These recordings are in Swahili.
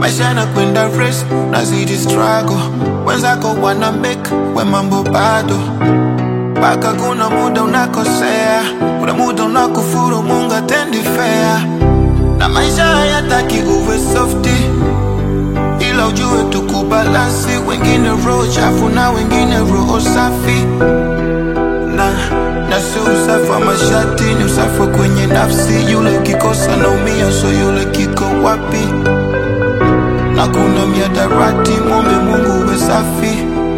maisha yanakwenda race, nazidi struggle, wenzako wana make, we mambo bado mpaka kuna muda unakosea, kuna muda unakufuru, Mungu atendi fair, na maisha hayataki uwe softy, ila ujue tukubalansi, wengine roho chafu na wengine roho safi na na sio usafi wa mashati, ni usafi wa kwenye nafsi. Yule ukikosa naumia, so yule kiko wapi? Na kuna miadarati, mwombe Mungu uwe safi.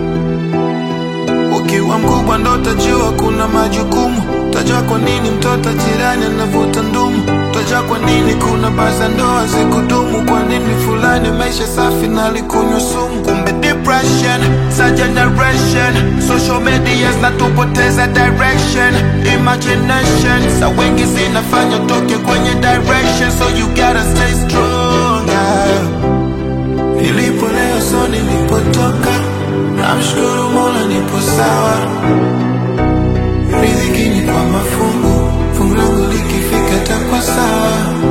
Ukiwa mkubwa ndo utajua kuna majukumu, utajua kwa nini mtoto jirani anavuta ndumu, utajua kwa nini kuna baza ndoa zikudumu, kwa nini fulani maisha safi na alikunywa sumu. Kumbe depression sa generation, social media zinatupoteza direction, imagination sa wengi zinafanya utoke kwenye direction, so you gotta stay strong. yeah. Nilipo leo so nilipotoka, namshukuru Mola nipo sawa. Riziki ni kwa mafungu, fungu langu likifika takwa sawa,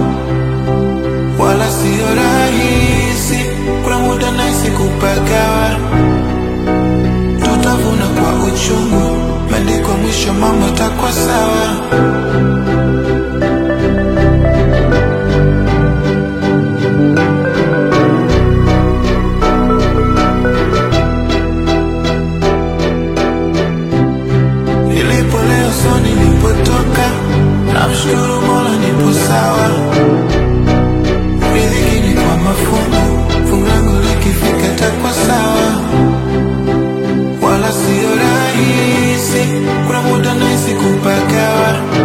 wala sio rahisi. Kuna muda nahisi kupagawa, tutavuna kwa uchungu, maandiko mwisho mambo takwa sawa. Nilipo leo so nilipotoka, namshukuru Mola nipo sawa. Riziki ni kwa mafungu, fungu langu likifika takwa sawa, wala sio rahisi. Kuna muda nahisi kupagawa,